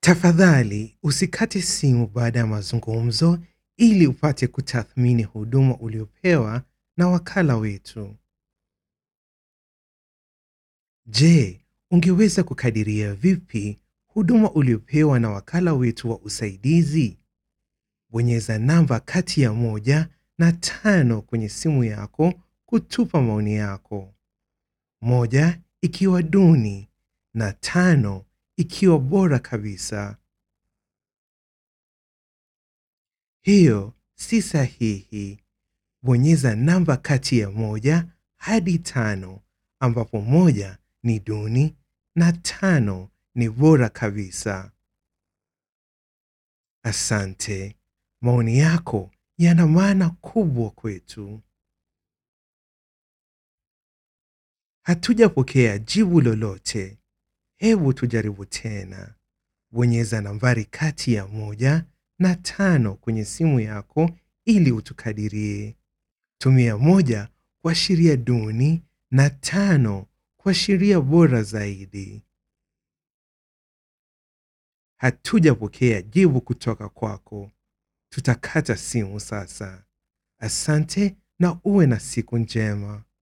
Tafadhali usikate simu baada ya mazungumzo ili upate kutathmini huduma uliopewa na wakala wetu. Je, ungeweza kukadiria vipi huduma uliopewa na wakala wetu wa usaidizi? Bonyeza namba kati ya moja na tano kwenye simu yako kutupa maoni yako. Moja ikiwa duni na tano ikiwa bora kabisa. Hiyo si sahihi. Bonyeza namba kati ya moja hadi tano ambapo moja ni duni na tano ni bora kabisa. Asante. Maoni yako yana maana kubwa kwetu. Hatujapokea jibu lolote. Hebu tujaribu tena. Bonyeza nambari kati ya moja na tano kwenye simu yako ili utukadirie. Tumia moja kuashiria duni na tano kuashiria bora zaidi. Hatujapokea jibu kutoka kwako. Tutakata simu sasa. Asante na uwe na siku njema.